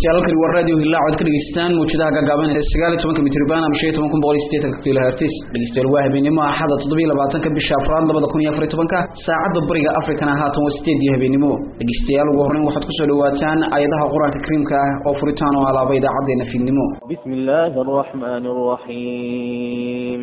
halkani waa radio hillaac oad ka dhegeystaan mawjadaha gaagaaban ee sagaal iyo tobanka mitriban ama shan iyo toban kun boqol iyo sideetanka kilohertis dhegeystayaal waa habeenimo axada toddobiyo labaatanka bisha afraad labada kun iyo afar iyo tobanka saacadda bariga afrikana haatan waa sideed iyo habeenimo dhegeystayaal ugu horreyn waxaad kusoo dhawaataan aayadaha qur-aanka kariimka ah oo furitaan oo alaaba idaacaddeenna fiidnimo بسم الله الرحمن الرحيم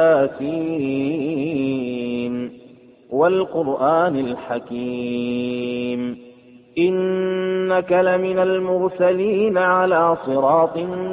ياسين والقرآن الحكيم إنك لمن المرسلين على صراط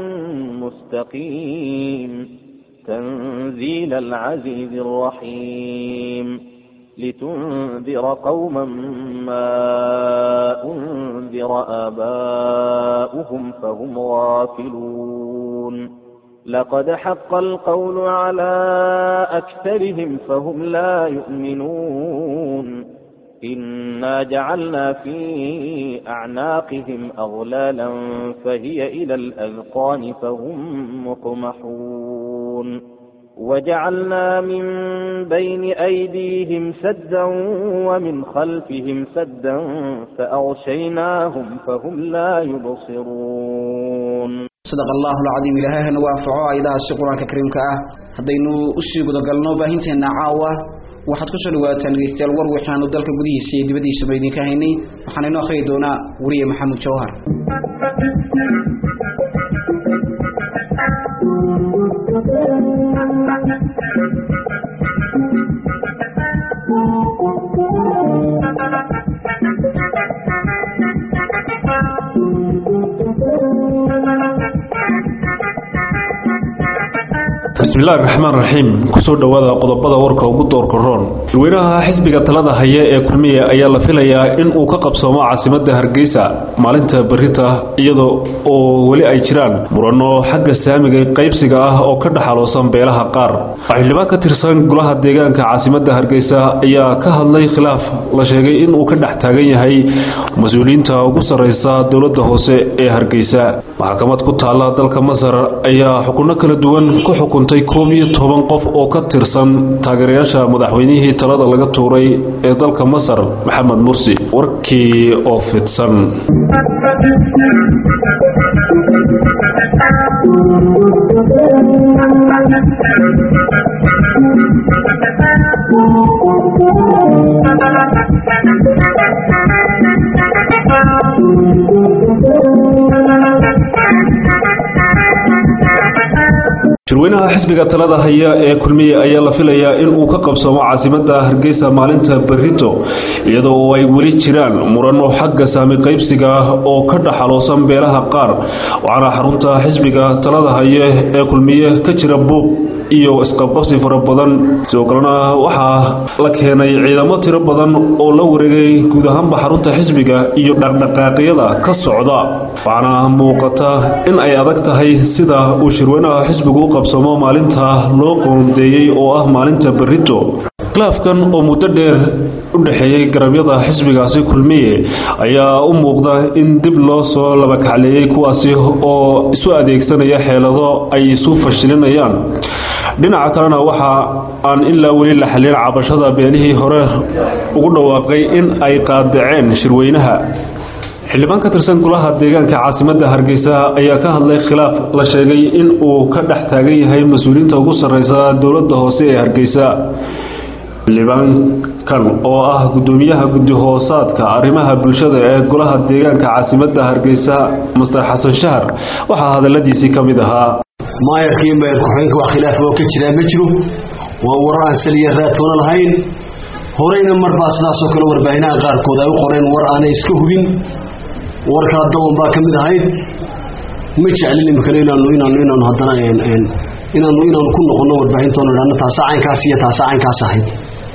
مستقيم تنزيل العزيز الرحيم لتنذر قوما ما أنذر آباؤهم فهم غافلون لقد حق القول على أكثرهم فهم لا يؤمنون إنا جعلنا في أعناقهم أغلالا فهي إلى الأذقان فهم مقمحون وجعلنا من بين أيديهم سدا ومن خلفهم سدا فأغشيناهم فهم لا يبصرون sadaq allahu alcadiim ilaahahana waafaco aayadahaasi qur-aanka kariimka ah haddaynu usii gudagalno baahinteenna caawa waxaad kusoo dhawaataan dhegeystayaal war waxaanu dalka gudihiisa iyo dibaddiisaba idinka haynay waxaana inoo akhriyi doonaa weriye maxamed jawhar bismillahi raxmaan raxiim kusoo dhowaada qodobada warka ugu doorka roon dadweynaha xisbiga talada haya ee kulmiye ayaa la filayaa in uu ka qabsoomo caasimada hargeysa maalinta berita iyada oo weli ay jiraan murano xagga saamiga qaybsiga ah oo ka dhexaloosan beelaha qaar xildhibaan ka tirsan golaha deegaanka caasimada hargeysa ayaa ka hadlay khilaaf la sheegay in uu ka dhex taagan yahay mas-uuliyiinta ugu sarreysa dowlada hoose ee hargeysa maxkamad ku taala dalka masar ayaa xukuno kala duwan ku xukuntay koob iyo toban qof oo ka tirsan taageerayaasha madaxweynihii talada laga tuuray ee dalka masar maxamed mursi warkii oo fidsan shirweynaha xisbiga talada haya ee kulmiye ayaa la filayaa in uu ka qabsoomo caasimada hargeysa maalinta berito iyada oo ay weli jiraan murano xagga saami qaybsiga ah oo ka dhexaloosan beelaha qaar waxaana xarunta xisbiga talada haye ee kulmiye ka jira buuq iyo isqabqabsi fara badan sidoo kalena waxaa la keenay ciidamo tiro badan oo la wareegay guud ahaanba xarunta xisbiga iyo dhaqdhaqaaqyada ka socda waxaana muuqata in ay adag tahay sida uu shirweynaha xisbigu u qabsamo maalinta loo qoondeeyey oo ah maalinta berito khilaafkan oo muddo dheer u dhexeeyey garabyada xisbigaasi kulmiye ayaa u muuqda in dib loo soo labakacleeyey kuwaasi oo isu adeegsanaya xeelado ay isu fashilinayaan dhinaca kalena waxa aan ilaa weli la xallin cabashada beenihii hore ugu dhawaaqay in ay qaadaceen shirweynaha xildhibaan ka tirsan golaha deegaanka caasimada hargeysa ayaa ka hadlay khilaaf la sheegay in uu ka dhex taagan yahay mas-uuliyiinta ugu sarreysa dowlada hoose ee hargeysa xildhibaankan oo ah gudoomiyaha guddi-hoosaadka arrimaha bulshada ee golaha deegaanka caasimada hargeysa master xasan shahar waxaa hadaladiisii ka mid ahaa maayarkii madaxweynaha wax khilaaf oo ka jiraa ma jiro waa warar aan saliya raatoona lahayn horeyna marbaa sidaasoo kale warbaahinada qaarkood ay u qoreen war aanay iska hubin war kala dawan baa ka mid ahayd ma jeclin imikale inaanu inaanu inaanu haddana inaanu inaanu ku noqono warbaahintoona idhahno taasaa caynkaas iyo taasaa caynkaas ahayd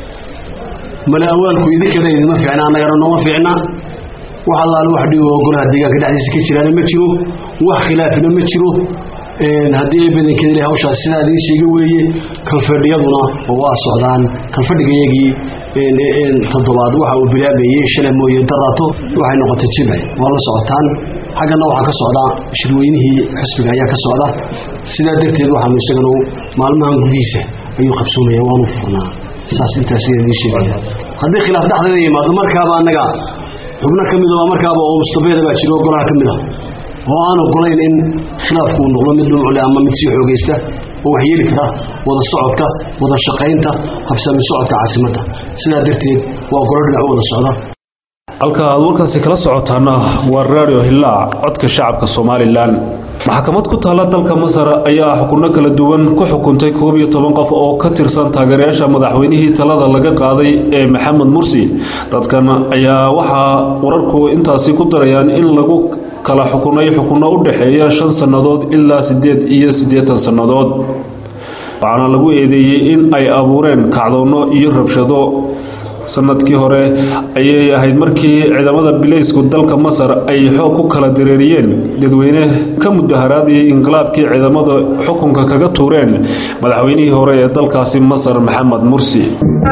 male awaalku idinkana idinma fiicna annagana nooma fiicna wax allaale wax dhigo oo golaha deegaanka dhexdiisa ka jiraana ma jiro wax khilaafina ma jiro haddii ay badankeeda le hawshaas sidaa idiin sheega weeye kanfadhiyaduna waa socdaan kanfadhigayagii toddobaad waxa uu bilaabayey shalay mooye daraato waxay noqotay jimce waa la socotaan xaggana waxaa ka socda shirweynihii xisbiga ayaa ka socda sidaa darteed waxaanu isagana maalmahan gudihiisa ayuu qabsoomaya waanu furnaa saas intaas idiin sheegaya haddii khilaaf dhexdeeda yimaado markaaba annaga xubno ka mid a markaaba oo mustabeeda baa jiro golaha ka mid a oo aan ogolayn in khilaafku uu noqdo mid dhumucle ama mid sii xoogaysta oo wax yeeli kara wada socodka wada shaqaynta habsami socodka caasimadda sidaa darteed waa golo dhinac u wada socda halka aad warkaasi kala socotaana waa radio hillaac codka shacabka somalilan maxkamad ku taalla dalka masar ayaa xukunno kala duwan ku xukuntay koob iyo toban qof oo ka tirsan taageerayaasha madaxweynihii talada laga qaaday ee maxamed mursi dadkan ayaa waxaa wararku intaasi ku darayaan in lagu kala xukunay xukunno u dhexeeya shan sannadood ilaa siddeed iyo siddeetan sannadood waxaana lagu eedeeyey in ay abuureen kacdoonno iyo rabshado sanadkii hore ayay ahayd markii ciidamada bileysku dalka masar ay xoog ku kala dareeriyeen dadweyne ka mudaharaadayay inqilaabkii ciidamada xukunka kaga tuureen madaxweynihii hore ee dalkaasi masar maxamed mursi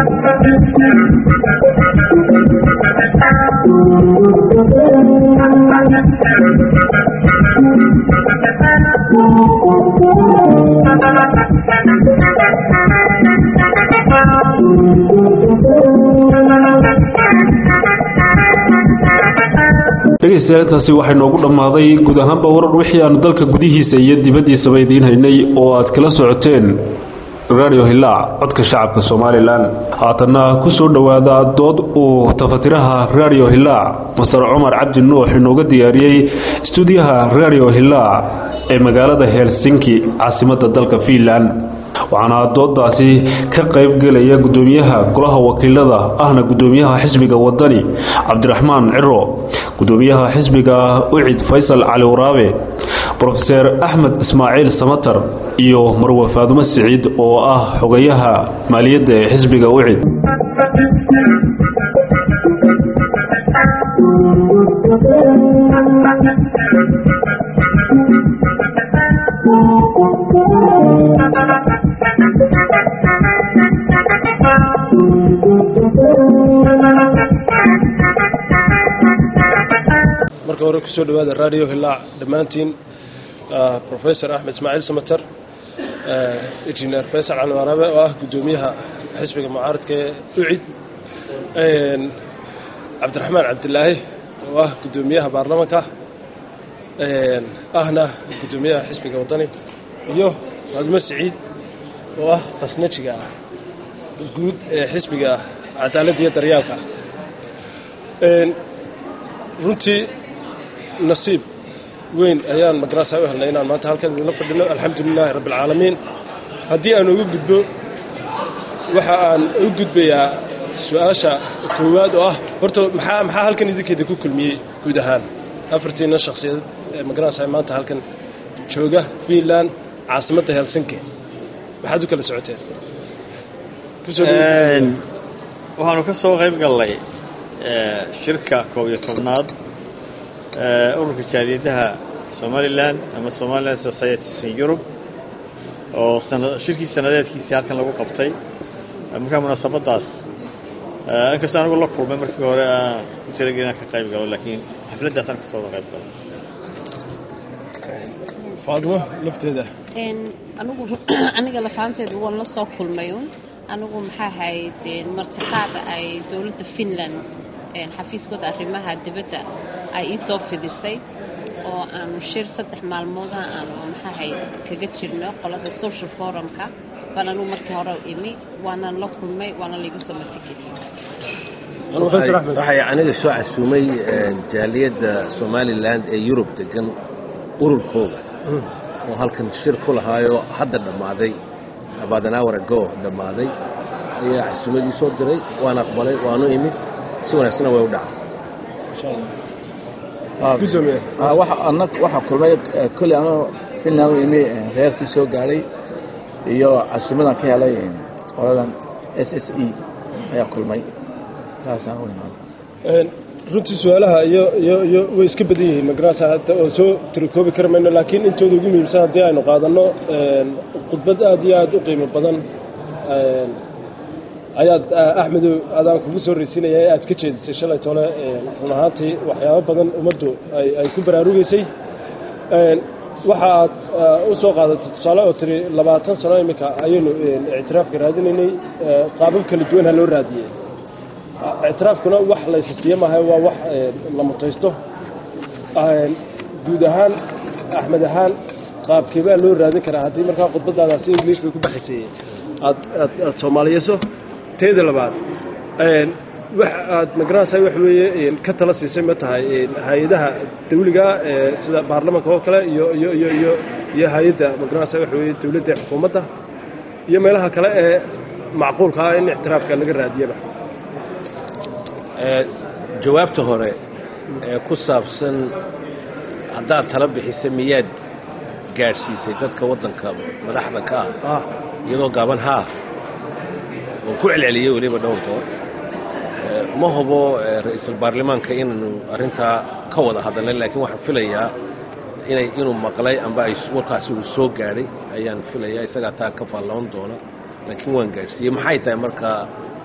dhegeystayaataasi waxay noogu dhammaaday guud ahaanba warar wixii aanu dalka gudihiisa iyo dibaddiisaba idiin haynay oo aad kala socoteen radio hillaac codka shacabka somalilan haatanna ku soo dhowaada dood uu tafatiraha radio hillaac masar cumar cabdi nuux inooga diyaariyey stuudiyaha radio hillaac ee magaalada helsinki caasimadda dalka fiinland waxaana doodaasi ka qayb gelaya gudoomiyaha golaha wakiilada ahna gudoomiyaha xisbiga wadani cabdiraxmaan ciro gudoomiyaha xisbiga ucid faysal cali waraabe brofeser axmed ismaaciil samatar iyo marwe faadumo siciid oo ah xogayaha maaliyadda ee xisbiga ucid marka hore kusoo dhawaada radio hillaac dhammaantiin professor axmed ismaaciil samater engineer faysal cali waraabe oo ah guddoomiyaha xisbiga mucaaradka ee ucid cabdiraxmaan cabdilaahi oo ah guddoomiyaha baarlamanka ahna guddoomiyaha xisbiga wadani iyo faadumo siciid oo ah khasnajiga guud ee xisbiga cadaaladda iyo daryaalka runtii nasiib weyn ayaan magarasa u helnay inaan maanta halkan idinla fadhino alxamdu lilaahi rabbi alcaalamiin haddii aan ugu gudbo waxa aan u gudbayaa su-aasha koowaad oo ah horta maxaa maxaa halkan idinkeeda ku kulmiyey guud ahaan afartiina shakhsiyadeed ee magarasa maanta halkan jooga finland caasimadda helsinki maxaad u kala socoteen waxaanu ka soo qayb gallay shirka koob iyo tobnaad ururka jaaliyadaha somalilan ama somaliland societies in europe oo shirkii sanadeedkiisii halkan lagu qabtay markaa munaasabadaas inkastoo anigu la kulmay markii hore aan ku talagel inaan ka qayb galo laakiin xafladdaasaan kasooda qayb galo faadimo lafteeda anigu aniga lafaanteedu waan la soo kulmay un anigu maxaa ahayd martiqaada ay dowladda finland xafiiskooda arrimaha dibadda ay ii soo fidisay oo aanu shir saddex maalmooda aanu maxaa ahayd kaga jirno qolada social forumka baan anigu markii hore imi waanan la kulmay waana laygu soo martigeliyey waxay aniga soo casuumay jaaliyadda somaliland ee yurub degan ururkooda oo halkan shir ku lahaayo hadda dhammaaday about an hour ago dhammaaday ayaa casuumadii soo diray waan aqbalay waanu imid si wanaagsanna way u dhacay waxaa kulmay koley anuu finland u imi reerkii soo gaadhay iyo casuumadan ka helay qoladan s s e ayaa kulmay saasaan u imaaday runtii su-aalaha iyo iyo iyo way iska badan yihiin magarasa hadda oo soo tirikoobi kari mayno laakiin intooda ugu muhiimsan haddii aynu qaadanno khudbad aad iyo aada u qiimo badan ayaad axmedow adaan kugu soo reysinaya ee aad ka jeedisay shalay tole run ahaantii waxyaabo badan ummaddu ay ay ku baraarugaysay waxa aad u soo qaadatay tusaale oo tiri labaatan sano iminka ayaynu ictiraafka raadinaynay qaabab kala duwan ha loo raadiyey ictiraafkuna wax laysasiiye maaha waa wax la mutaysto guud ahaan axmed ahaan qaabkee baa loo raadin karaa haddii markaa khudbadaadaas english bay ku baxaysay aad aad aad soomaaliyeyso teeda labaad wax aad magaranaysaa wax weeye ka tala siisay ma tahay hay-adaha dawliga sida baarlamanka oo kale iyo iyo iyo iyo iyo hay-adda magaranaysaa wax weeye dawladda xukuumadda iyo meelaha kale ee macquulka ah in ictiraafka laga raadiyaba jawaabta hore ee ku saabsan haddaad tala bixisa miyaad gaadhsiisay dadka waddanka madaxda ka ah iyadoo gaaban haa oo ku celceliyey weliba dhowr goor ma hubo ra-iisul baarlamaanka inaanu arrintaa ka wada hadalnay laakiin waxaan filayaa inay inuu maqlay amba ay warkaasi uu soo gaadhay ayaan filayaa isagaa taa ka faalloon doona laakiin waan gaadhsiiyey maxay tahay markaa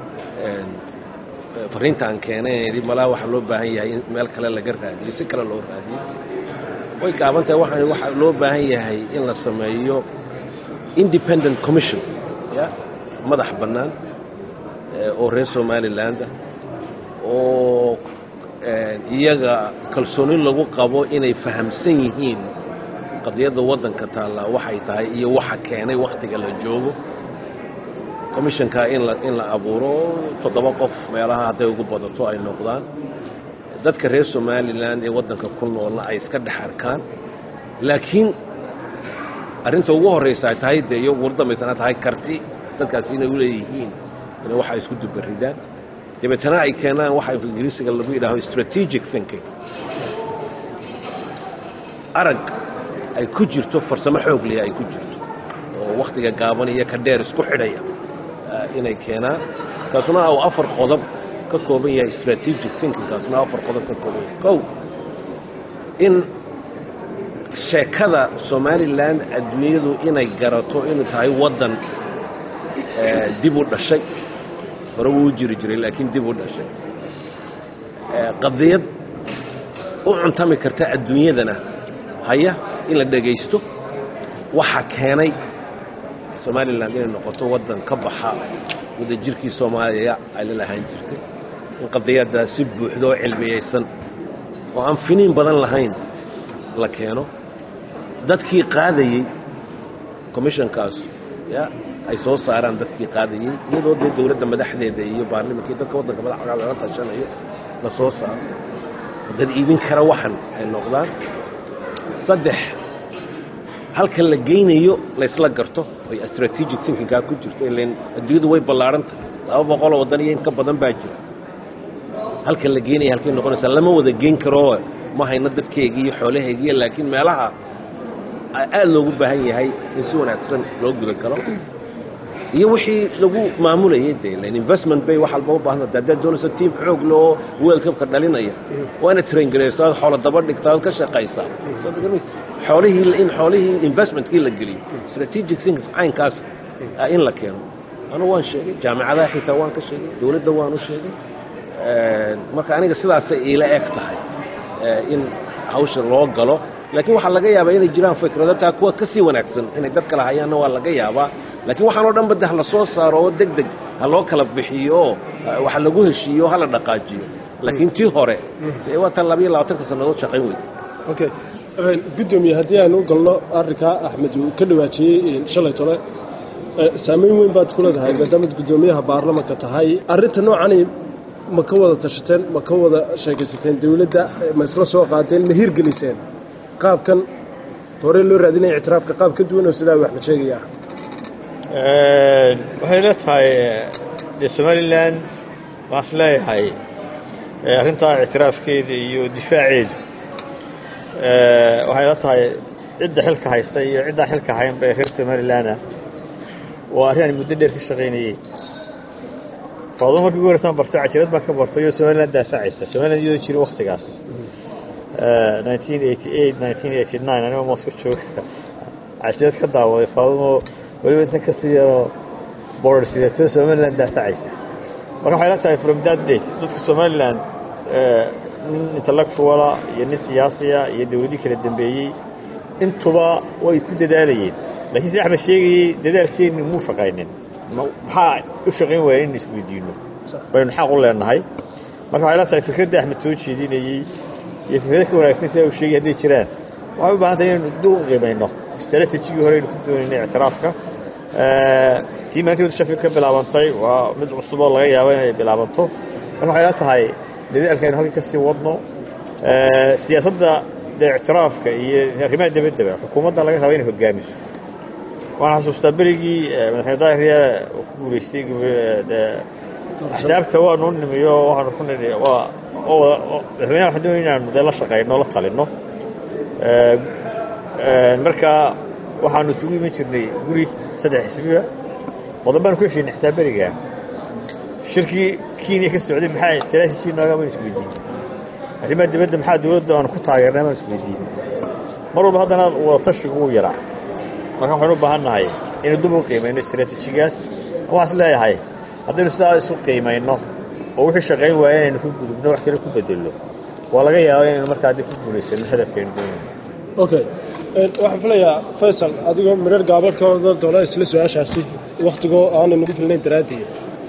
fariinta aan keenay malaa waxaa loo baahan yahay in meel kale laga raadiyo si kale loo raadiyo way gaaban tahay waxaan waxaa loo baahan yahay in la sameeyo independent commission ya madax bannaan oo reer somaliland oo iyaga kalsooni lagu qabo inay fahamsan yihiin qadiyadda waddanka taallaa waxay tahay iyo waxa keenay wakhtiga la joogo commissionka in la in la abuuro toddoba qof meelaha hadday ugu badato ay noqdaan dadka reer somaliland ee waddanka ku noolna ay iska dhex arkaan laakiin arrinta ugu horreysa ay tahay dee iyo ugu dambaysana tahay karti dadkaasi inay u leeyihiin inay waxa isku dubaridaan dabeetana ay keenaan waxa ingiriisiga lagu yidhaaho strategic thinking arag ay ku jirto farsamo xoog leh ay ku jirto oo wakhtiga gaaban iyo ka dheer isku xidhaya inay keenaan kaasuna uu afar qodob ka kooban yahay strategic thinking kaasuna afar qodob ka kooban yahay kow in sheekada somaliland adduunyadu inay garato inuu tahay waddan dib u dhashay hore wuu jiri jiray laakiin dib u dhashay qadiyad u cuntami karta adduunyadana haya in la dhegaysto waxa keenay somaliland inay noqoto waddan ka baxa wadajirkii soomaaliya ay la lahaan jirtay in qadiyaddaa si buuxdo oo cilmiyeysan oo aan finiin badan lahayn la keeno dadkii qaadayey commissionkaas ya ay soo saaraan dadkii qaadayey iyadoo dee dowladda madaxdeeda iyo baarlamankii dadka waddanka madaxda laga tashanayo la soo saaro dad iibin kara waxan ay noqdaan saddex halkan la geynayo laysla garto oy strategic thinkingkaa ku jirto ilan adduunyadu way ballaarhan tahay laba boqoloo waddan iyo in ka badan baa jira halkan la geenaya halkay noqonaysaa lama wada geyn karo ma hayno dadkeygii iyo xoolahaygiiyo laakiin meelaha aad loogu baahan yahay in si wanaagsan loo guda galo iyo wixii lagu maamulayay de lan investment bay wax walba u baahna haddaad doonayso tiim xoog loo world cupka dhalinaya waa inaad traingareysaa ood xoolo daba dhigtaa ood ka shaqaysaa xoolihii in xoolihii investmentkii la geliyo strategic things caynkaas in la keeno anu waan sheegay jaamicadaha xitaa waan ka sheegay dowladda waan u sheegay marka aniga sidaasay iila eg tahay in hawsha loo galo laakiin waxaa laga yaabaa inay jiraan fikrado taa kuwa ka sii wanaagsan inay dad kala hayaanna waa laga yaabaa laakiin waxaan oo dhan ba de ha la soo saaro oo deg deg ha loo kala bixiyo oo waxa lagu heshiiyo hala dhaqaajiyo laakiin tii hore dee waa tan labayo labaatanka sannadood shaqayn weyda okay guddoomiye haddii aan u galno arrinkaa axmed uu ka dhawaajiyey shalay tole saameyn weyn baad ku leedahay maadaamaad guddoomiyaha baarlamanka tahay arrinta noocani ma ka wada tashateen ma ka wada sheekaysateen dawladda ma isla soo qaadeen ma hirgeliseen qaabkan hore loo raadinaya ictiraafka qaab ka duwan oo sidaa wax ma sheegaya waxay la tahay dee somalilan waan is leeyahay arrintaa ictiraafkeeda iyo difaaceeda waxay la tahay cidda xilka haysta iyo ciddaa xilka hayn bay reer somalilanah waa arrin aan muddo dheer ka shaqaynayey faado markii ugu horeysan bartay cajirad baan ka bartay oo somaliland daafacaysa somaliland iyadoo jira waktigaas nineteen eighty eight nineteen eighty nine anigoo mooska jooga cajirad ka daawaday faadumo weliba intan ka sii yaroo border sideeto somaliland daafacaysa marka waxay la tahay from that date dadka somaliland nin intellectuala iyo nin siyaasiya iyo dawladii kala dambeeyey intuba way ku dadaalayeen lakiin si axmed sheegayey dadaalkeeni muu shaqaynin maxaa u shaqayn waaya in isweydiino baynu xaq u leenahay marka waxay la tahay fikraddii axmed soo jeedinayey iyo fikrada ka wanaagsan sida uu sheegay hadday jiraan waxay u baahan tahay inaynu dib u qiimayno strategigii hore aynu ku doonaynay ictiraafka tii maalintii wada shafi ka bilaabantay waa mid cusub oo laga yaabo inay bilaabanto marka waxay la tahay dadaalka aynu halkan kasii wadno siyaasadda dee ictiraafka iyo arrimaha dabaddaba xukuumadda laga raba inay hogaamiso waxaan xasuustaa berigii madaxweyne daahiriya uu ku guuleystay axsaabta waanu nimiyo waxaanu ku nidhi waa madaxweynaha waxaan doonay inaanu dee la shaqayno la talino marka waxaanu isugu iman jirnay guri saddex xisbiga qodobbaan ku heshiinay xitaa beriga shirkii kenya ka socday maxaa istiraatiiji nooga baan isweydiin arrimaha dibadda maxaa dawladda aanu ku taageernay baan isweydiin mar walba haddana wadatashigu wuu yaraa marka waxaynu u baahan nahay inuu dib u qiimayno istiraatiijigaas waxaan is leeyahay haddaynu sidaa isu qiimayno oo wixii shaqayn waaya inaynu ku gudubno wax kale ku bedelno waa laga yaaba inaynu markaa dib ku guulaysano hadafkaynu doonayno okay waxaan filayaa faysal adigoo midhar gaabadh ka odan doona isla su-aashaasi waktigoo aanay nagu filnayn daraaddeed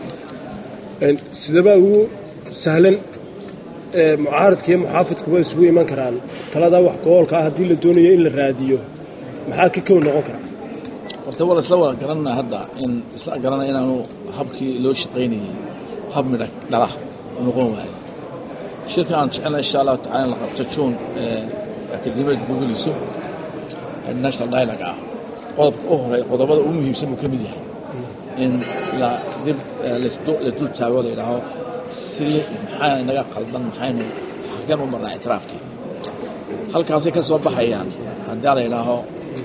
sidaba ugu sahlan mucaaradka iyo muxaafidkuba isugu iman karaan taladaa wax gobolka ah haddii la doonayo in la raadiyo maxaa ka kow noqon karaa horta waa isla wada garanana hadda in isla garanaya inaanu habkii loo shaqaynayay hab midha dhala noqon waayo shirka aan jecelna insha allahu tacala in la qabto juun akademiyada guguleyso national dialogue ah qodobka u horey qodobada ugu muhiimsan buu ka mid yahay in la dib la dul taago la yidhaaho sidii maxaa inaga qaldan maxaynu xagan u marnaa ictiraafkii halkaasay ka soo baxayaan haddii la yidhaaho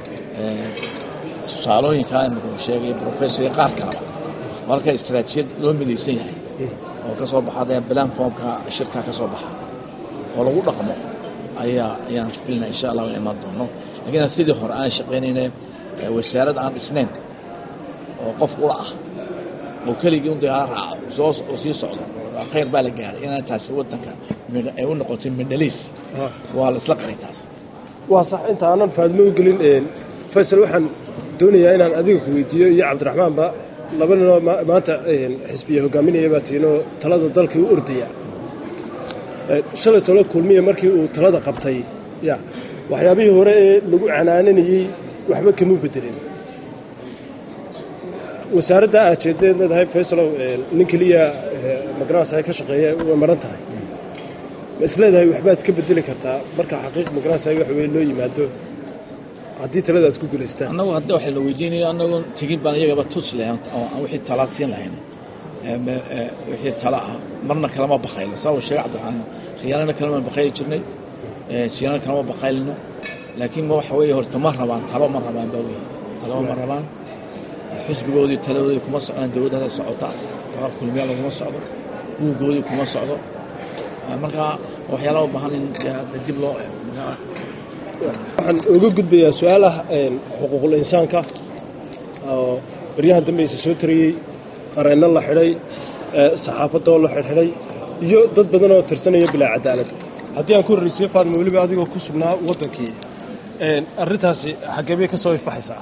tusaalooyinkaa imika sheegay professor iyo qaar kaleba marka istaraatijiyad loo midaysan yahay oo ka soo baxa dee bilan formka shirkaa ka soo baxa oo lagu dhaqmo ayaa ayaan filina insha allah in imaan doono lakiin sidii hore aan shaqaynayna wasaarad aan dhisnayn oo qof ula ah oo keligii un dagaal raaco soo oo sii socdo khayr baa la gaaray inaan taasi wadanka ay u noqotay mindhaliis waa la isla qaray taas waa sax inta aanan faadmo u gelin faysal waxaan doonayaa inaan adiga ku weydiiyo iyo cabdiraxmaanba laba ninoo maanta xisbiya hogaaminaya baa tiinoo talada dalkii u ordaya shalay tolo kulmiya markii uu talada qabtay ya waxyaabihii hore ee lagu canaananayey waxba kama bedelin wasaaradda aad jeedeed leedahay faysalow nin keliya magaranasa ka shaqeeya way maran tahay ma isleedahay waxbaad ka bedeli kartaa marka xaqiiq magaranasa waxa weye loo yimaado haddii talada aad ku guulaystaan annagu hadda waxa la weydiinayo annagu tegin baan iyagaba tus lahayn oo aan wixii talaad siin lahayn wixii tala ah marna kalama bakaylo saa uu sheegay cabdiraxmaan khiyaanana kalama bakayli jirnay siyaana kalama bakaylino laakiin ma waxa weeye horta ma rabaan talo ma rabaan ba wey talo ma rabaan xisbigoodii taladoodii kuma socdaan dawladda hadda socota warar kulmiya laguma socdo buuggoodii kuma socdo marka waxyaalaha u baahan in dib loo waxaan uga gudbayaa su-aal ah xuquuqul insaanka oo baryahan dambe isa soo tariyey qareenno la xidhay saxaafadda oo la xidhxidhay iyo dad badan oo tirsanaya bilaa cadaalad haddii aan ku horreysiyo faadma weliba adigoo ku sugnaa waddankii arrintaasi xaggee bay ka soo ifaxaysaa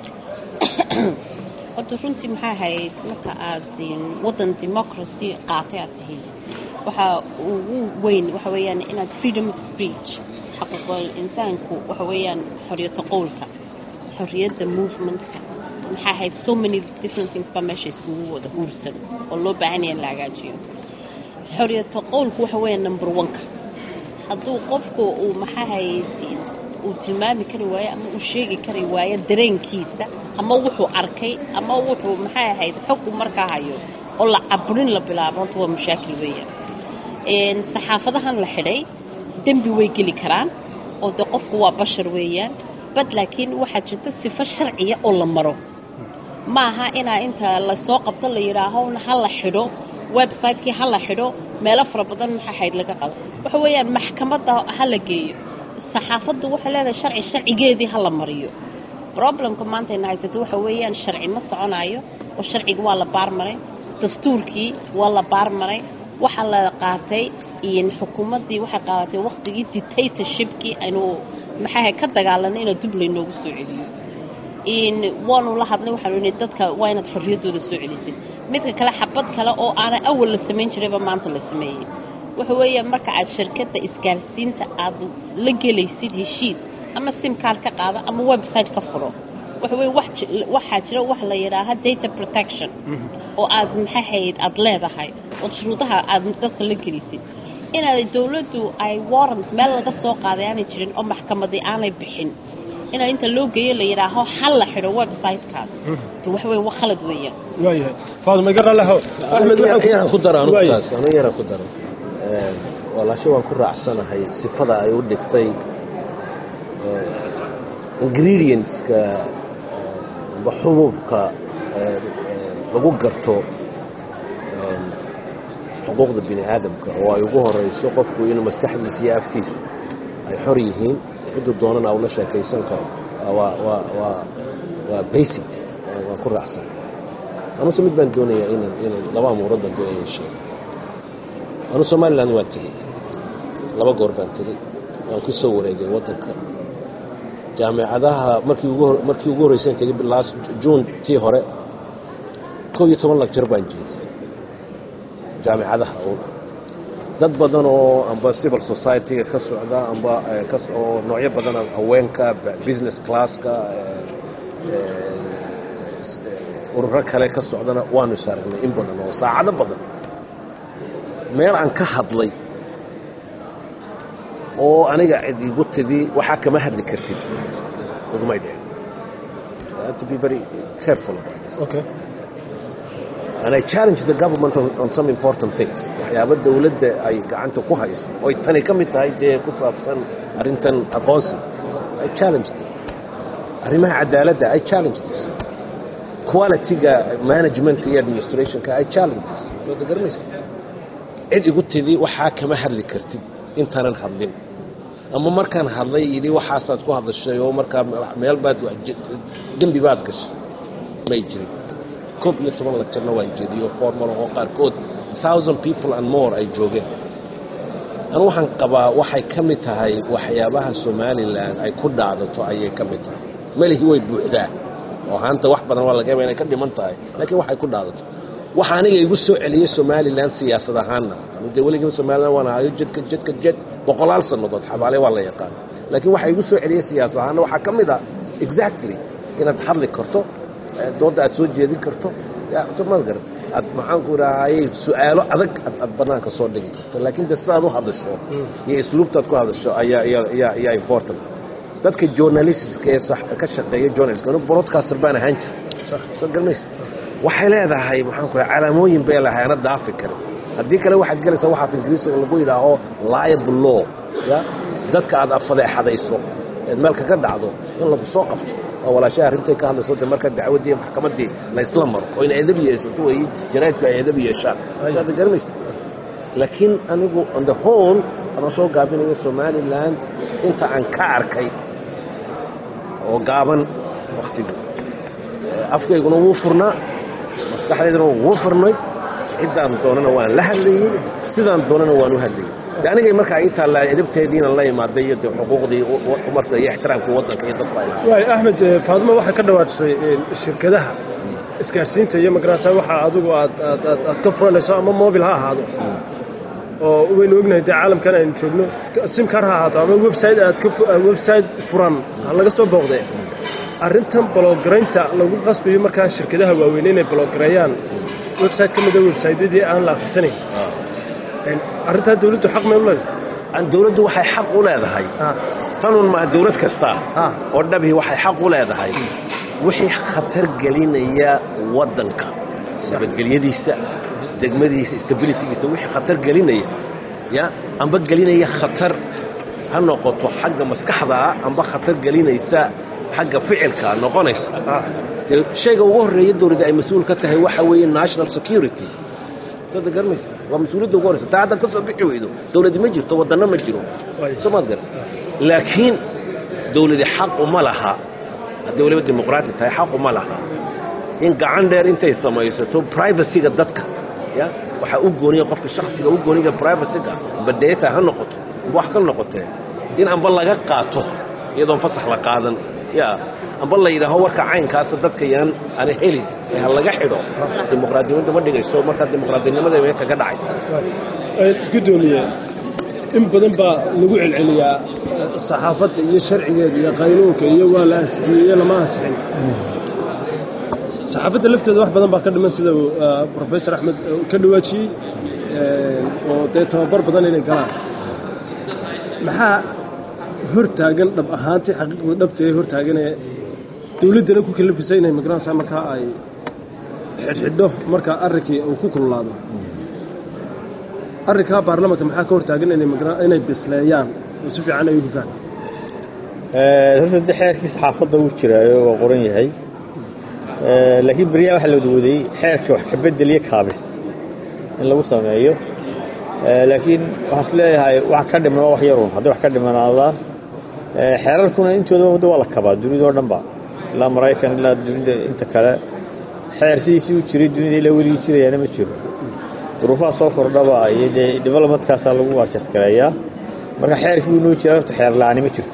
horta runtii maxaa ahayd marka aad waddan democracy qaatay aad tihiin waxaa ugu weyn waxa weeyaan inaad freedom of speech xaquuqul insaanku waxa weeyaan xoriyata qowlka xoriyadda movementka maxaa ahayd so many different things baa meesha iskugu wada huursan oo loo baahan yahay in la hagaajiyo xoriyata qowlku waxa weeyaan number one-ka hadduu qofku uu maxaa ahayd uu tilmaami kari waayo ama uu sheegi kari waayo dareenkiisa ama wuxuu arkay ama wuxuu maxay ahayd xogku markaa hayo oo la caburin la bilaabo horta waa mashaakil weeyaan saxaafadahan la xidhay dembi way geli karaan oo de qofku waa bashar weeyaan bad laakiin waxaa jirta sifo sharciya oo la maro maaha inaa inta lasoo qabto la yidhaaho ha la xidho website-kii ha la xidho meelo fara badan maxaa ahayd laga qado waxa weeyaan maxkamadda ha la geeyo saxaafaddu waxay leedahay sharci sharcigeedii ha la mariyo problemka maanta ayna haysato waxa weeyaan sharci ma soconayo oo sharciga waa la baarmaray dastuurkii waa la baarmaray waxaa la qaatay xukuumaddii waxay qaadatay waktigii dictatorshipkii aynu maxaa ka dagaalanay inaa dub laynoogu soo celiyo waanu la hadlay waxaanu ihi dadka waa inaad xorriyaddooda soo celisid midka kale xabad kale oo aanay awal la samayn jirayba maanta la sameeyey waxa weeya marka aad shirkadda isgaarsiinta aad la gelaysid heshiis ama sim card ka qaado ama website ka furo waxa weeye wax ji- waxaa jira wax la yidhaaha data protection oo aad maxay hayd aad leedahay oo shuruudaha aad dadka la gelisid inaad dawladdu ay warrant meel laga soo qaaday aanay jirin oo maxkamadii aanay bixin inaa inta loo geeyo la yidhaaho hal la xidho websitekaas de waxa weye wa khalad weeyaan waayahay faaduma iga raallihow axmed waxaan yaraan ku daro anigu Waaya. taas anigu yaraan ku daro Een, walaasho waan ku raacsanahay sifada ay u dhigtay ee, ingredientska ee, amba xubuubka ee, ee, lagu garto een, xuquuqda bini aadamka oo ay ugu horeyso qofku inuu maskaxdiisa iyo afkiisa ay xor yihiin ciduu doonana ula sheekaysan karo waa waa waa waa basic Waa- waan ku raacsan anuse mid baan doonayaa inan inan laba amuurood baan doonaya sheego anu somaliland waan tegey laba goor baan tegey waan ku soo wareegay waddanka jaamicadaha markii ugu hor- markii ugu horreysaan tegey last june tii hore kow iyo toban lagjar baan jeediyey jaamicadaha uun dad badan oo amba civil society-ga ka socda amba eh, ka so- oo noocyo badan ah, haweenka b- business classka eh, eh, ururo kale ka socdana waanu saaragnay in badan oo saacado badan meel aan ka hadlay oo aniga cid igu tidi waxaa kama hadli kartid ugumay dhicin I have to be very careful about this. okay and I challenge the government on, on some important things waxyaabo dawladda ay gacanta ku hayso oy tani ka mid tahay dee ku saabsan arrintan aqoonsi I challenge them arrimaha cadaaladda I challenge this quality-ga management iyo administrationka I challenge this wada garanaysa cid igu tidi waxaa kama hadli kartid intaanan hadlin ama markaan hadlay yidhi waxaasaad ku hadashay oo markaa meel baad dembi baad gashay may jirin koob iyo toban lagtarna waan jeediyo formal oo qaarkood thousand people and more ay joogeen anu waxaan qabaa waxay ka mid tahay waxyaabaha somalilan ay ku dhaadato ayay ka mid tahay melihi way buuxdaa oo haanta wax badan waa laga yaaba inay ka dhiman tahay laakiin waxay ku dhaadato waxa aniga igu soo celiyey somalilan siyaasad ahaanna dee weligiiba somalilan waan ahayo jedka jedka jed boqolaal sannadood xabaale waa la yaqaan laakiin waxa igu soo celiyey siyaasad ahaanna waxaa ka mid ah exactly inaad hadli karto eh, doodda aad soo jeedin karto ya somaad garan aad maxaanku idhaahayey su-aalo adag aad aad banaanka soo dhigi karto laakiin de sidaad u hadasho iyo isluubtaad ku hadasho ayaa ayaa ayaa ayaa important dadka journalistka ee sax ka shaqeeya journalistka anu broadcaster baan ahaan jir soo garanaysa waxay leedahay maxaan ku raha calaamooyin bay leedahay ana daafi karin haddii kale waxaad gelaysaa waxaad ingiriisiga lagu yidhaaho liable law ya dadka aad afadeexadayso eed meel kaga dhacdo in lagu soo qabto oo walaashaha arrintay ka hadlayso de marka dacwaddii maxkamaddii la isla maro oo in edab yeesato weeye jaraa'idku ay edab yeeshaan saad garanaysa laakiin anigu on the whole anoo soo gaabinayo somaliland inta aan ka arkay oo gaaban waktigu afkayguna wuu furnaa maskaxdayduna wuu furnay ciddaan doonana waan la hadlayey sidaan doonana waan u hadlayey de anigay markaa ii taallaa edabteediina la imaaday iyo de xuquuqdii u- u- marka iyo ixtiraamkii waddanka iyo dadka ay lahayd waay axmed eh, faadimo waxay ka dhawaajisay eh, shirkadaha isgaarsiinta iyo magarata waxa adigu aad aad aad aad ka furanayso ama mobil ha ahaado oo waynu ognahay dee caalamkan aynu joogno sim car ha ahaato ama website aad ka fu- ah, website furan ha laga soo booqdee arrintan bloggaraynta lagu qasbayo markaa shirkadaha waaweyn inay bloggareeyaan website ka mida websiteyadii aan la akhrisanayn arrintaa dawladdu xaq may u leedahay aan dawladdu waxay xaq u leedahay tanun maa dawlad kasta oo dhabii waxay xaq u leedahay wixii khatar gelinaya waddanka nabadgelyadiisa degmadiisa stabilitygiisa wixii khatar gelinaya ya amba gelinaya khatar ha noqoto xagga maskaxdaa amba khatar gelinaysa xagga ficilka noqonaysa dee shayga ugu horreeya dawladda ay mas-uul ka tahay waxa weeye national security sada garanaysa waa mas-uuliyadda ugu horeysa taa haddaad ka soo bixi weydo dawladi ma jirto waddanno ma jiro somaad garan laakiin dawladi xaq uma laha haddii waliba dimuqraati tahay xaq uma laha in gacan dheer intay samaysato privacyga dadka ya waxaa u gooniya qofka shaksiga u gooniga privacyga amba data ha noqoto amba wax ka noqotee in amba laga qaato iyadoon fasax la qaadan ya amba la yidhaaho warka caynkaasa dadka yaan ana helin ee ha laga xidho dimuqraadiyadda ma dhigayso markaa dimuqraadinimada way kaga dhacay gudoomiye in badan baa lagu celceliyaa saxaafadda iyo sharcigeeda iyo qaynuunka iyo waa la asixiyey iyo lama asixin saxaafadda lafteeda wax badan baa ka dhiman sida uu professor axmed ka dhawaajiyey oo dee tababar badan inay galaan maxaa hortaagan dhab ahaantii xaqiiqda dhabta ee hortaaganee dawladdana ku kalafisay inay magaranaysaa markaa ay xidhxidho markaa arrinkii uu ku kululaado arrinkaa baarlamanka maxaa ka hortaagan inay magra inay bisleeyaan oo si fiican ay u hufaan horta de xeerkii saxaafadda wuu jiraayo waa qoran yahay laakiin beriyaa waxaa la wadwaday xeerka wax ka bedeliyo kaabis in lagu sameeyo laakiin waxaan is leeyahay wax ka dhiman waa wax yarun hadday wax ka dhimanaadaan xeerarkuna intooda wadda waa la kabaa dunida oo dhan ba ilaa maraykan ilaa dunida inta kale xeer sidiisii u jiray dunida ilaa weligii jirayaana ma jiro duruufaha soo kordhaba iyo dee developmentkaasaa lagu waajadgareeyaa marka xeerkii wuu noo jira horta xeer la-aani ma jirto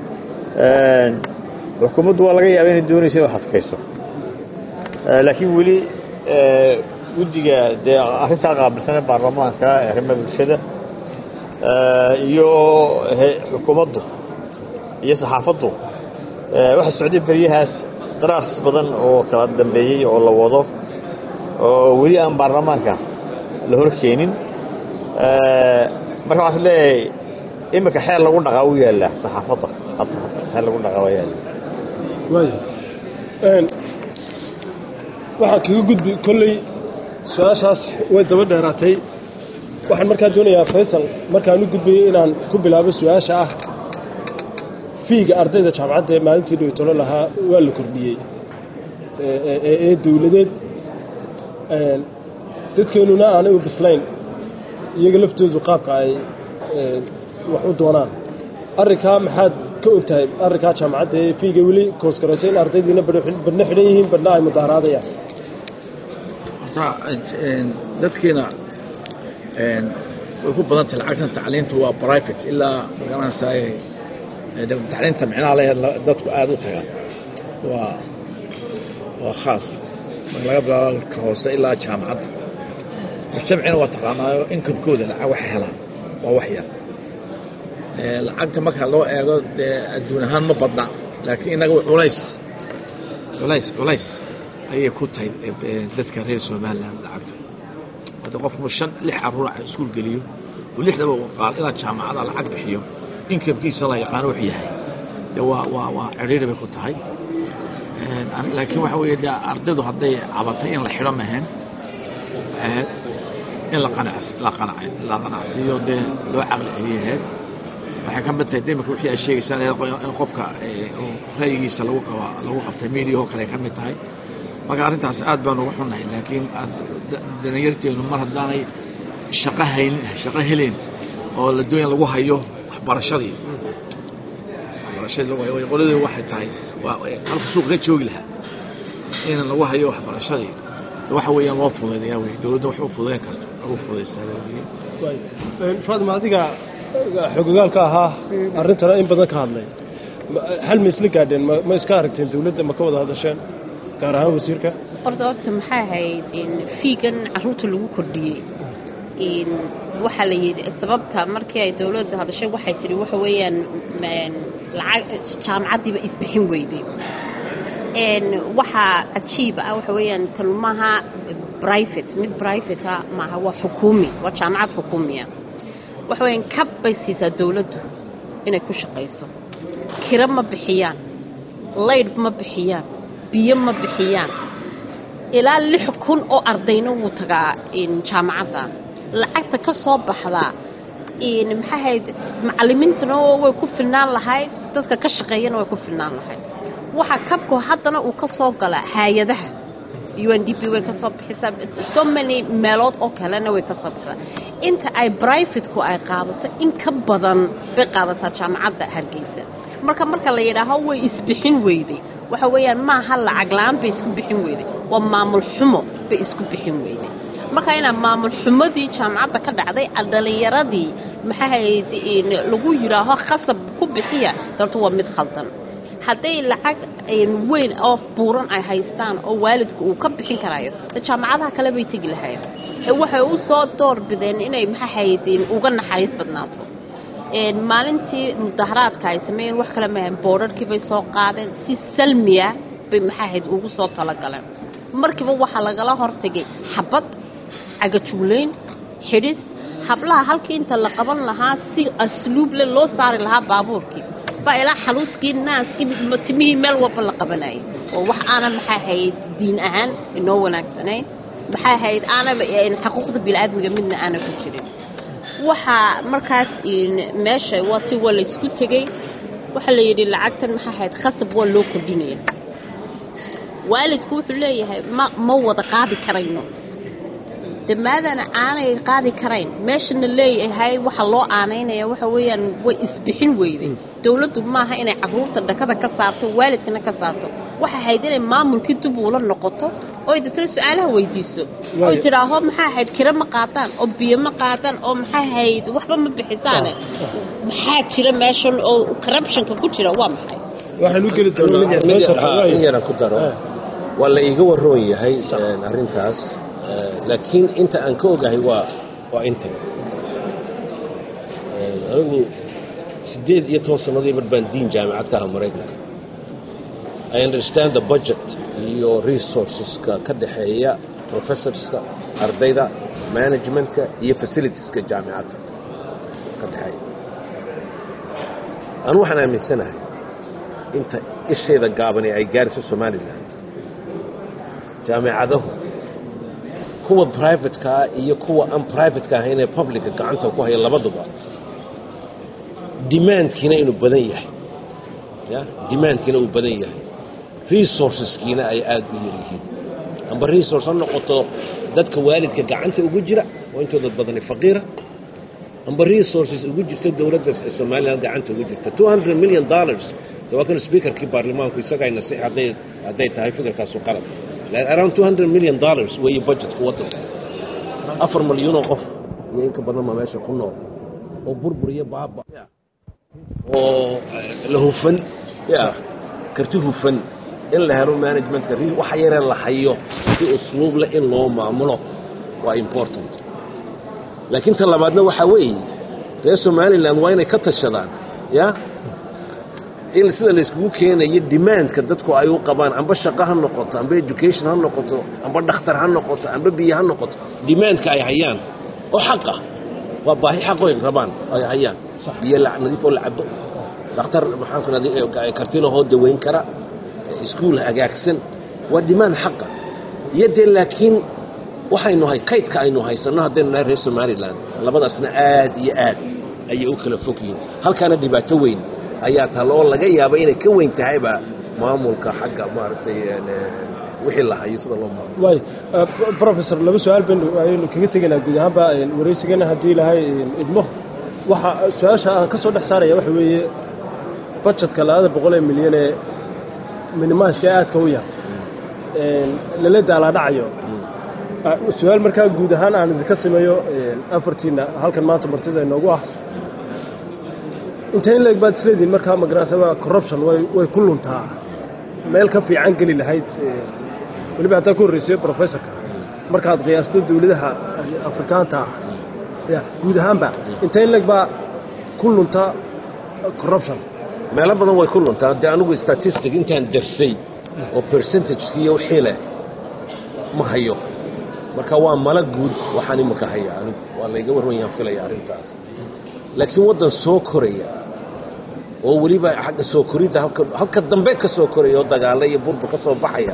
xukuumaddu waa laga yaaba inay doonayso inay adkayso laakiin weli guddiga dee arrintaa qaabilsan ee baarlamaanka ee arrimaha bulshada iyo xukuumaddu iyo saxaafaddu waxaa socday beryahaas daraas badan oo kala dambeeyey oo la wado oo weli aan baarlamaanka la hor keenin marka waxaan leeyahay iminka xeer lagu dhaqaa u yaallaa saxaafadda hadda xeer lagu dhaqaa waa yaalla waaya waxaan kaga gudbi kolley su-aashaas way daba dheeraatay waxaan markaa doonayaa faysal markaan u gudbayay inaan ku bilaabo su-aasha ah fiiga ardayda jaamacadda ee maalintii dhowtolo lahaa waa la kordhiyey ee dawladeed dadkeenuna aanay u bislayn iyaga laftoodu qaabka ay wax u doonaan arrinkaa maxaad ka og tahay arrinkaa jaamacadda ee fiiga weli koosgaratay in ardaydiina badhna xidhan yihiin badhna ay mudaaraadayaan dadkiina way ku badan tahay lacagtan tacliinta waa private ilaa magaranaysaay tacliinta micnaha leeyahay dadku aada u tagaan waa waa khaas marka laga bilaabo ka hoose ilaa jaamacadda mujtamacina waa taqaanaayo inkamkooda lacag waxay helaan waa wax yar lacagta marka loo eego dee adduun ahaan ma badna laakiin innaga culays culays culays ayay ku tahay dadka reer somaliland lacagta hadda qofku shan lix caruura iskuul geliyo oo lixdaba qaal ilaa jaamacada lacag bixiyo inkamkiisa la yaqaano wuxuu yahay de waa waa waa ciriiri bay ku tahay laakiin waxa weeye de ardaydu hadday cabatay in la xidho maheen in la qanac la qanac la qanacsiiyo dee loo caqli celiyaheed waxay ka mid tahay de imika wixii ay sheegaysaa in qofka ra'yigiisa lagu qaba lagu qabtay media oo kale ay ka mid tahay marka arrintaas aad baan uga xunnahay laakiin dalinyarteenu mar haddaanay shaqo hayn shaqo helen oo la doonya lagu hayo waxbarashadii waxbarashadii lagu hayo qoladii waxay tahay waa halka suuq ka joogi lahaa in lagu hayo waxbarashadii waxa weeyaan loo fududeeyaa wey dowladda wax u fududeyn karto ugu fududeysaa fatima adiga xogogaalka ahaa arrintana in badan ka hadlay hal ma isla gaadheen ma iska aragteen dawladda ma ka wada hadasheen gaar ahaan wasiirka horta horta maxay ahayd fiigan caruurta lagu kordhiyey waxaa la yidhi sababta markii ay dawladda hadashay waxay tidhi waxa weeyaan lacag jaamacaddiiba isbixin weyday waxaa cajiib ah waxa weeyaan tan maaha private mid private maaha waa xukuumi waa jaamacad xukuumiya waxa weeyaan kab bay siisaa dawladdu inay ku shaqayso kiro ma bixiyaan laydh ma bixiyaan biyo ma bixiyaan ilaa lix kun oo ardayna wuu tagaa jaamacadda lacagta ka soo baxdaa maxaa hayd macallimiintuna way ku filnaan lahayd dadka ka shaqeeyana way ku filnaan lahayd waxaa kabku haddana uu ka soo galaa hay-adaha u n d p way ka soo bixisaa so many meelood oo kalena way ka soo bixisaa inta ay brivateku ay qaadato in ka badan bay qaadataa jaamacadda hargeysa marka marka la yidhaaho way isbixin weyday waxa weeyaan maaha lacag la-aan bay isku bixin weyday waa maamul xumo bay isku bixin weyday marka inaa maamul xumadii jaamacadda ka dhacday dhalinyaradii maxaahayd lagu yidhaaho khasab ku bixiya dalto waa mid khaldan hadday lacag weyn oo buuran ay haystaan oo waalidku uu ka bixin karayo de jaamacadaha kale bay tegi lahayen ee waxay u soo door bideen inay maxaahayd uga naxariis badnaato maalintii mudaharaadka ay sameeyeen wax kale maahan boodharkii bay soo qaadeen si salmiya bay maxaa ahayd ugu soo talagaleen markiiba waxaa lagala hortagay xabad cagajuulayn xidhis hablaha halkii inta la qaban lahaa si asluub le loo saari lahaa baabuurkii baa ilaa xaluuskii naaskii timihii meel walba la qabanayay oo wax aanan maxaa ahayd diin ahaan inoo wanaagsanayn maxaa ahayd aanaba xuquuqda biniaadmiga midna aanan ku jirin waxaa markaas meesha waa si waa laysku tegey waxaa la yidhi lacagtan maxaa ahayd khasab waa loo kordhinaya waalidku wuxuu leeyahay ma ma wada qaadi karayno de maadaana aanay qaadi karayn meeshana leeyahay waxa loo aanaynaya waxa weeyaan way isbixin weyday dowladdu maaha inay caruurta dhakada ka saarto waalidkana ka saarto waxay ahayd inay maamulkii dib uula noqoto oy dadkana su-aalaha weydiiso oy tidhaaho maxaa ahayd kiro ma qaataan oo biyo ma qaataan oo maxaa ahayd waxba ma bixisaane maxaa jira meeshan oo corruptionka ku jira waa maxay waxaan u geli doonaa in yaran ku daro waa la iiga waroon yahay arrintaas laakiin inta aan ka ogahay waa waa inta anigu sideed iyo toban sanadii mar baan diin jaamicad ka aha maraykanka i understand the budget iyo resourceska ka dhexeeya professorska ardayda managementka iyo facilitieska jaamicadda ka dhexeeya anu waxaan aaminsanahay inta isheeda gaabani ay gaariso somalilan jaamicadahu kuwa privatekaa iyo kuwa aan privateka ahayn ee publica gacanta ku haya labaduba demandkiina inuu badan yahay ya demandkiina uu badan yahay resourceskiina ay aada u yar yihiin amba resource ha noqoto dadka waalidka gacanta ugu jira oo intooda badani faqiira amba resources ugu jirta dowladda somaliland gacanta ugu jirta two hundred million dollars de waa kan speakerkii baarlamaanku isagaa nasix hadday hadday tahay fikirkaasu qalad around two hundred million dollars weeye budgetka waddanka afar malyuunoo qof iyo inka badan ma meesha ku nool oo burbur iyo baaba oo la hufan ya karti hufan in la helo managementka waxa yaree la hayo si usluub leh in loo maamulo waa important laakiin ta labaadna waxaa weeye reer somaliland waa inay ka tashadaan ya in sida layskugu keenayo demandka dadku ay u qabaan amba shaqo ha noqoto amba education ha noqoto amba dhakhtar ha noqoto amba biyo ha noqoto demandka ay hayaan oo xaq ah waa baahi xaqoy rabaan ay hayaan biyo nadiif oo la cabo dhakhtar maxaanku kartilahoo daweyn kara iskuul hagaagsan waa demand xaqa iyo dee laakiin waxaynu hay kaydka aynu haysanno haddaynu nahay reer somaliland labadaasna aad iyo aad ayay u kala fog yihiin halkaana dhibaato weyn ayaa taal oo laga yaaba inay ka weyn tahayba maamulka xagga maaragtay wixii la hayo sida loo maamulo way professor laba su-aal baynu ayaynu kaga tegaynaa guud ahaanba wareysigana haddii ilahay idmo waxa su-aasha aan ka soo dhex saaraya waxa weeye budgetka labada boqol ee milyan ee minimaashka aadka u yar lala daalaadhacayo su-aal markaa guud ahaan aan idinka sameeyo afartiina halkan maanta martida inoogu ah inta in leeg baad isleedihin markaa magarasaba corruption way way ku luntaa meel ka fiican geli lahayd weliba haddaa ku horreysayo professorka markaad qiyaasto dawladaha afrikaanta ah ya guud ahaanba inta in leeg baa ku lunta corruption meelo badan way ku luntaa dee anigu statistic intaan darsay oo percentageki iyo wixii leh ma hayo marka waa mala guud waxaan imika haya anigu waa layga warwan yaan filaya arrintaas laakiin waddan soo koraya oo weliba xagga soo koridda halka halka dambe ka soo koraya oo dagaalo iyo burbur ka soo baxaya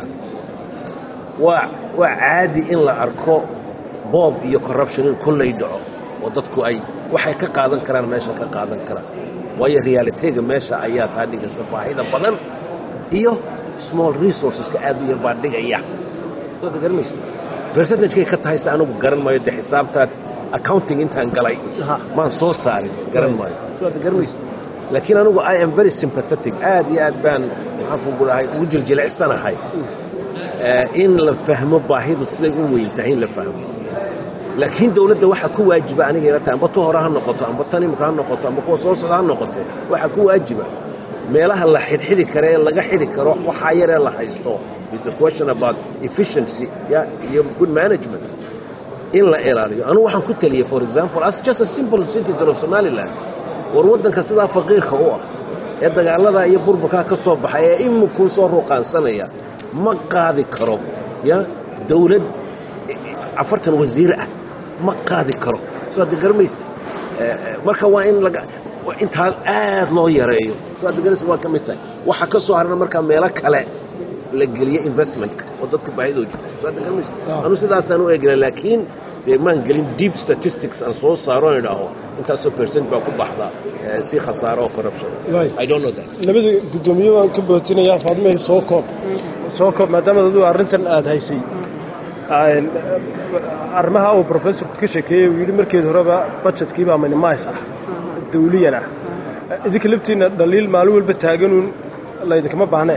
waa waa caadi in la arko boob iyo corruption in kullay dhaco oo dadku ay waxay ka qaadan karaan meesha ka qaadan karaan waayo realitega meesha ayaa taa dhigaysa baahida badan iyo small resourceska aad u yar baa dhigaya waad garanaysa percentagekay ka tahayse anigu garan maayo de xisaabtaad accounting intaan galay maan soo saarin garan maayo waad garanaysa laakiin anigu i am very sympathetic aad iyo aad baan maxaan kugu dhahay ugu jiljilicsanahay in la fahmo baahidu siday u weyn tahay in la fahmo laakiin dawladda waxaa ku waajiba aniga ila tahay amba tu hore ha noqoto amba tan imika ha noqoto amba kuwa soo socda ha noqoto waxaa ku waajiba meelaha la xidhxidhi karo ee laga xidhi karo waxaa yaree la haysto is a question about efficiency ya iyo good management in la ilaaliyo anugu waxaan ku taliyey for example as just a simple citizen of somaliland war waddanka sidaa faqiirka u ah ee dagaaladaa iyo burburkaa ka soo baxay ee iminkuu soo ruuqaansanaya ma qaadi karo ya dawlad afartan wasiir ah ma qaadi karo soo hadda garamaysa marka waa in laga intaa aad loo yareeyo soo hadda garanaysa waa ka mid tahay waxa ka soo harana markaa meelo kale la geliyo investmentka oo dadku baahidoo jirta soo hadda garamaysa anu sidaasaan u eegna laakiin dee maan gelin deep statistics aan soo saaro aan idhaaho intaasoo percent baa ku baxda si khasaaro oo corruption i don't know that labada guddoomiye waan ka bootinayaa faadmahii soo koob soo koob maadaama adigu arrintan aada haysay arrimaha uu professorku ka sheekeeyey uu yidhi markeed horeba budgetkiibaa minimise ah dawliyan ah idinka laftiina dhaliil maalin walba taaganuun laydinkama baahnee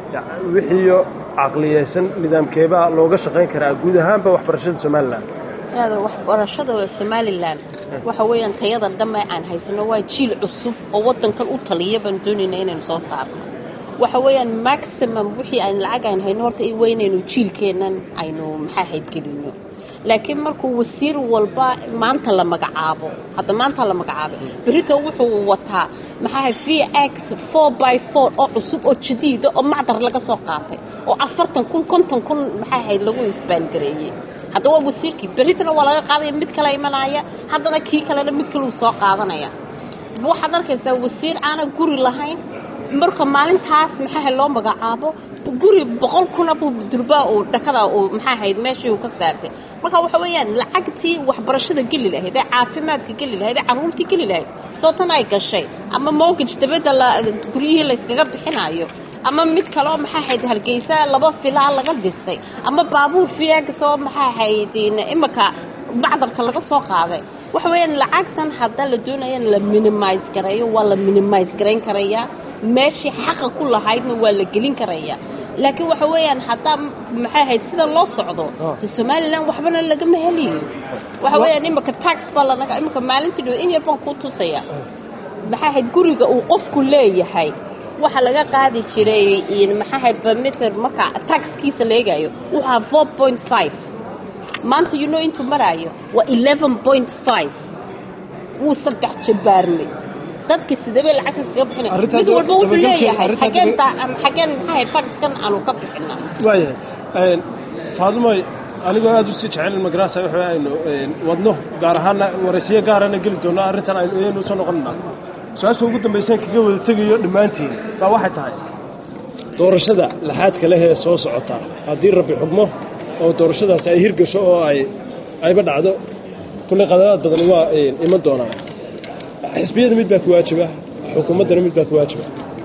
wixiiyo caqliyeysan nidaamkeebaa looga shaqayn karaa guud ahaanba waxbarashada somalilan aada waxbarashada somalilan waxa weeyaan tayada dhambe aan haysano waa jiil cusub oo waddankan u taliya baan doonayna inaynu soo saarno waxa weeyaan maximum wixii aan lacag aan hayno horta waa inaynu jiilkeennan aynu maxaa haydgelino laakiin markuu wasiir walba maanta la magacaabo hadda maanta la magacaabay berito wuxuu wataa maxaa v x four by four oo cusub oo jadiida oo macdar laga soo qaatay oo afartan kun konton kun maxaa hayd lagu isbaangareeyey hadda waa wasiirkii beritana waa laga qaadaya mid kale imanaya haddana kii kalena mid kale uu soo qaadanaya waxaad arkaysaa wasiir aanan guri lahayn marka maalintaas maxaa loo magacaabo guri boqol kuna buu durbaa uu dhakada uu maxaa ahayd meeshii uu ka saartay marka waxa weeyaan lacagtii waxbarashada geli lahayd ee caafimaadka geli lahayd ee caruurtii geli lahayd sootan ay gashay ama mortgage dabadda la guryihii layskaga bixinayo ama mid kaleo maxaa ahayd hargeysa laba filaa laga dhisay ama baabuur fiyagasoo maxaa ahayd imika bacdarka laga soo qaaday waxa weeyaan lacagtan hadda la doonaya in la minimise gareeyo waa la minimise garayn karayaa meeshii xaqa ku lahaydna waa la gelin karayaa laakiin waxa weeyaan haddaa maxay ahayd sida loo socdo somalilan waxbana lagama heliyo waxa weeyaan imika tax baa lanaga imika maalintii dhow in yar baan ku tusaya maxay ahayd guriga uu qofku leeyahay waxa laga qaadi jiray maxaa ahayd bameter marka taxkiisa la eegayo wuxuu four point five maanta you know intuu maraayo waa eleven point five wuu saddex jabaarmay dadka sidabay lacagta kaga bixinay mid walba wuxuu leeyahay xageen xageen maxaa ahayd taxkan aanu ka bixina waayahay faadumoy anigoo aada usii jecel magarasa waxa aynu wadno gaar ahaana waraysiyo gaarana geli doono arrintan aynu usoo noqonana su-aasha ugu dambaysan kaga wada tegayo dhammaantiin baa waxay tahay doorashada laxaadka leh ee soo socota haddii rabbi xugmo oo doorashadaasi ay hirgasho oo ay ayba dhacdo kulley qadaraad badan waa iman doonaan xisbiyada mid baa ku waajiba xukuumaddana mid baa ku waajiba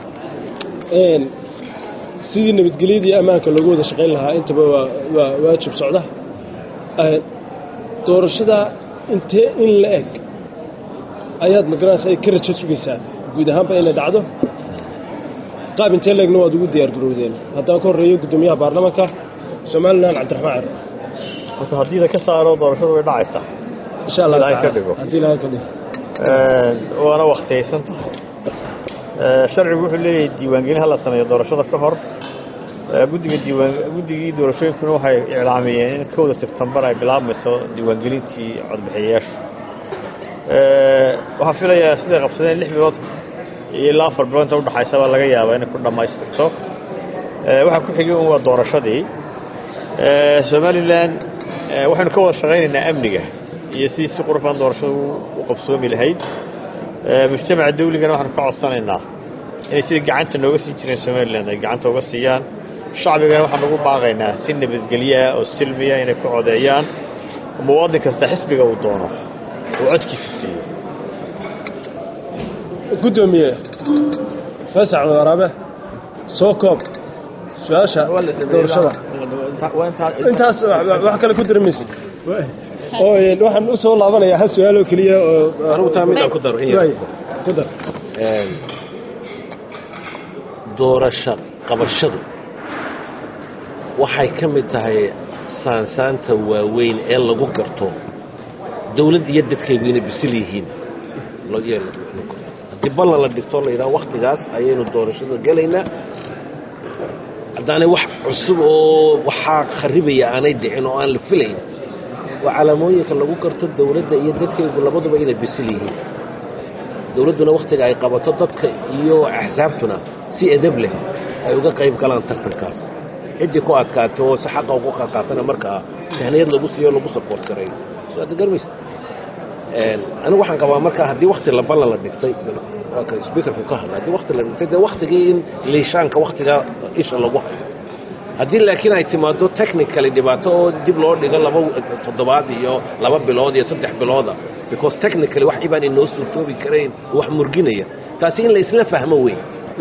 sidii nabadgelyada iyo ammaanka loogu wada shaqayn lahaa intaba waa waa waajib socda doorashada intee in la eg ayaad magaranaysa ay ka rajo sugaysaa guud ahaanba inay dhacdo qaab intee leegna waad ugu diyaar garowdeen haddaan ka horreeyo guddoomiyaha baarlamaanka somalilan cabdiraxmaan cere horta haddii la ka saaro doorashadu way dhacaysaa insha allah Ilaahay ka tacaala. dhigo. haddii ilaahay ka dhigo waana waktiyaysan tahay sharcigu wuxuu leeyahay diiwaangelin hala sameeyo doorashada ka hor Eh, guddiga diiwaan guddigii doorashooyinkuna waxay iclaamiyeen in kowda sebtembar ay bilaabmayso diiwaangelintii codbixiyayaasha Eh, waxaan filayaa siday qabsadeen lix bilood iyo ilaa afar bilood inta udhaxaysa baa laga yaabaa inay ku dhammaystirto Eh, waxaa ku xigay un waa doorashadii Eh, somalilan eh, waxaynu ka wada shaqaynaynaa amniga iyo sidii si qurfan doorashadu u qabsoomi lahayd Eh, mujtamaca dawligana waxaanu ka codsanaynaa inay sida gacanta nooga siin jireen somalilan ay gacanta uga siiyaan shacbigana waxaan ugu baaqaynaa si nabadgelyo ah oo silmiya inay ku codeeyaan muwaadin kasta xisbiga uu doono uu codkiisa siiyo guddoomiye fasax waraabe soo koob su-aasha doorashada intaas wa- wax kale ku dira maysa oo een, waxaan u soo laabanayaa hal su-aal oo keliya oo anigu taa midaan ku daro in yar. Waay, ku dar Een, doorasho qabashadu waxay ka mid tahay saansaanta waaweyn ee lagu garto dawladd iyo dadkaygu inay bisil yihiin Lo- iyo la- la- la- haddii ballan la dhigto la yidhaha waktigaas ayaynu doorashada gelaynaa haddaanay wax cusub oo waxaa kharibaya aanay dhicin oo aan la filayn waa calaamooyinka lagu garto dawladda iyo dadkaygu labaduba inay bisil yihiin dowladduna wakhtiga ay qabato dadka iyo axsaabtuna si edab leh ay uga qayb galaan tartankaas ciddii ku adkaato oo si xaqa ugu qaatana markaa sahniyad lagu siiyo lagu support gareeyo soo garmaysa anigu waxaan qabaa marka haddii wakti la ballan la dhigtay waa ka speakerku ka hadla haddii wakti la dhigtay dee waktigii in liishaanka waktiga isha lagu hayo haddii laakiin ay timaado technically dhibaato oo dib loo dhigo laba toddobaad iyo laba bilood iyo saddex bilooda because technically wax ibaan inoo suurtoobi karayn wax murginaya taasi in la isla fahmo weyn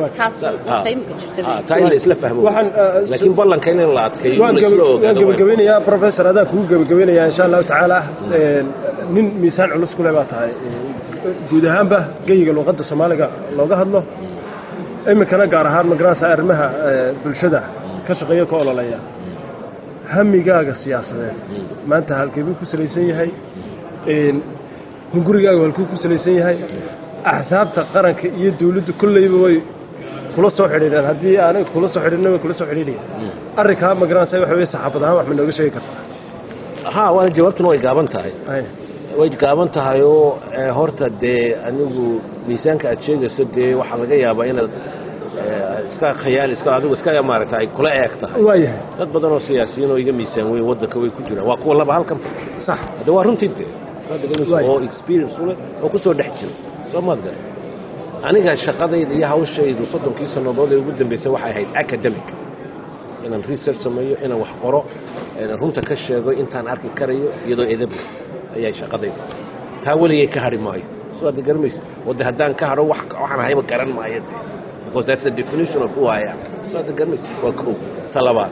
taa in la isla fahmo laakiin ballanka in la adkeeyo waan gebagabeynayaa professor adaa kugu gebagabeynayaa insha allahu tacaala nin miisaan culus kule baa tahay guud ahaanba geyiga luuqadda soomaaliga looga hadlo iminkana gaar ahaan magarasa arrimaha bulshada ka shaqeeya ka ololeeya hamigaaga siyaasadeed maanta halkeebuu ku salaysan yahay hungurigaaga halkuu ku salaysan yahay axsaabta qaranka iyo dawladdu kolleyba way kula soo xidhiidheen haddii aanay kula soo xidhiidhna way kula soo xidhiidhayeen arrinkaa magaranaysa waxa weye saxaafad ahaan wax ma nooga sheegi kartaa ha waana jawaabtuna way gaaban tahay way gaaban tahay oo horta dee anigu miisaanka aad sheegayso dee waxaa laga yaabaa inaad iska khayaal iska adigu iska maaragta ay kula eeg tahay waayahay dad badan oo siyaasiyiin oo iga miisaan weyn waddanka way ku jiraan waa kuwa laba halkan sax hadde waa runtii dee oo experience u leh oo ku soo dhex jira soo maad gara aniga shaqadayda iyo hawshaydu soddonkii sannadood ee ugu dambeysay waxay ahayd academic inaan research sameeyo inaan wax qoro inaan runta ka sheego intaan arki karayo iyadoo edab leh ayay shaqadayda taa weligay ka hadhi maayo soo hadda garamaysa wadde haddaan ka hadho wax waxaan ahayba garan maayo de because that's the definition of who I am soo hadda garamaysa waa kow ta labaad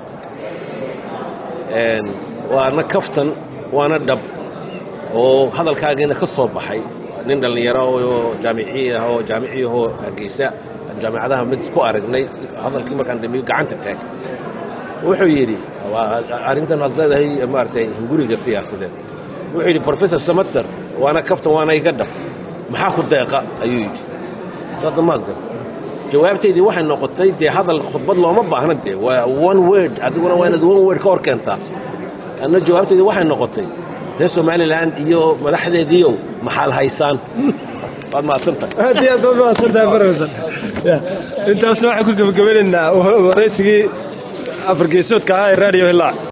waana kaftan waana dhab oo hadalkaagiina ka soo baxay nin dhallinyaro oo jaamiciyi ah oo jaamicii ahoo hargeysa jaamicadaha mid ku aragnay hadalkii markaan dambiyo gacanta taag wuxuu yidhi arrintan aad leedahay maaragtay hunguriga siyaasadeed wuxuu yidhi professor samater waana kaftan waana iga dhab maxaa ku deeqa ayuu yidhi hadda maad gar jawaabtaydii waxay noqotay dee hadal khudbad looma baahna dee waa one word adiguna waa inaad one word ka hor keentaa anna jawaabtaydii waxay noqotay reer somaliland iyo madaxdeediiow maxaal haysaan waad mahadsantahay aad iyo aad baad mahadsantahay professor intaasna waxaan ku gebagabaynaynaa waraysigii afar geesoodka ahaa ee radio hilaac